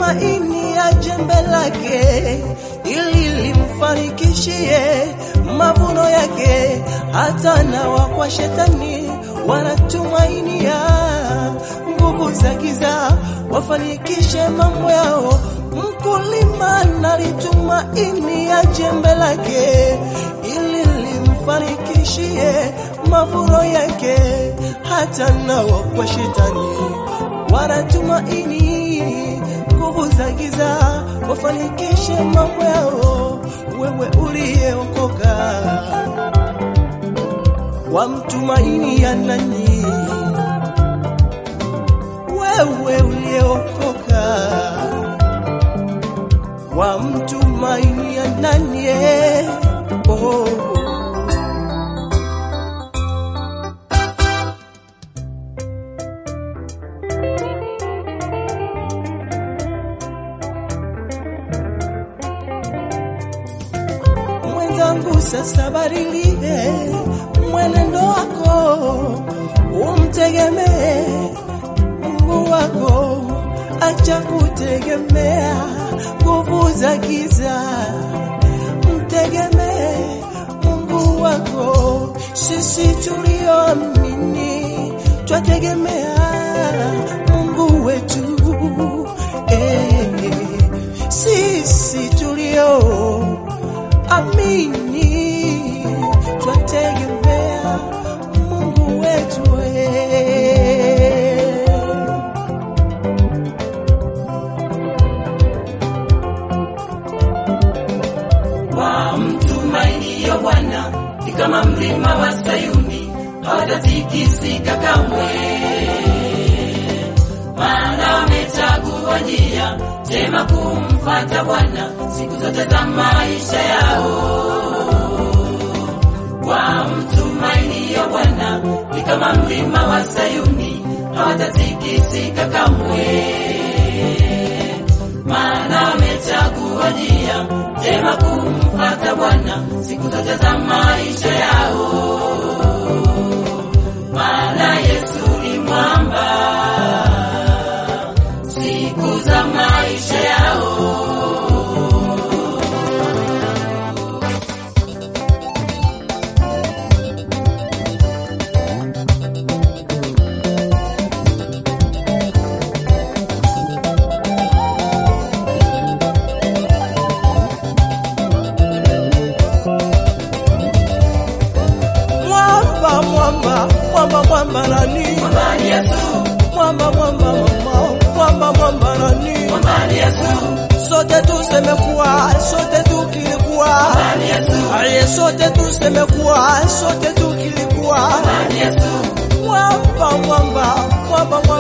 wanatumaini ya jembe lake ili limfanikishie mavuno yake. Hata nawa kwa shetani wanatumainia nguvu za giza wafanikishe mambo yao. Mkulima nalitumaini ya jembe lake ili limfanikishie mavuno yake. Hata nao kwa shetani wanatumaini nguvu za giza wafanikishe mambo yao. Wewe uliyeokoka wamtumaini ya nani? Wewe uliyeokoka wamtumaini ya nani? Oh. Mwenzangu, sasa badilie mwenendo wako, umtegemee Mungu wako, acha kutegemea nguvu za giza, mtegemee Mungu wako. Sisi tulioamini twategemea Mungu wetu eh, sisi tulio amini twategemea Mungu wetu eh. wamtumainio Bwana ni kama mlima wa Sayuni, hawatatikisika kamwe, maana wamechagua njia njema kumfuata Bwana siku zote za maisha yao. Wamtumainio Bwana ni kama mlima wa Sayuni, hawatatikisika kamwe maana wamechagua njia njema kumfuata Bwana siku zote za maisha yao. Maana Yesu ni mwamba siku za maisha yao. Mwamba, mwamba, mwamba, mwamba nani? Mwamba ni Yesu, Mwamba, mwamba, mwamba, mwamba, mwamba nani? mwamba ni Yesu, Sote tuseme kuwa, sote tukilikuwa, mwamba ni Yesu, aye, sote tuseme kuwa, sote tukilikuwa, mwamba ni Yesu, mwamba, mwamba, mwamba, mwamba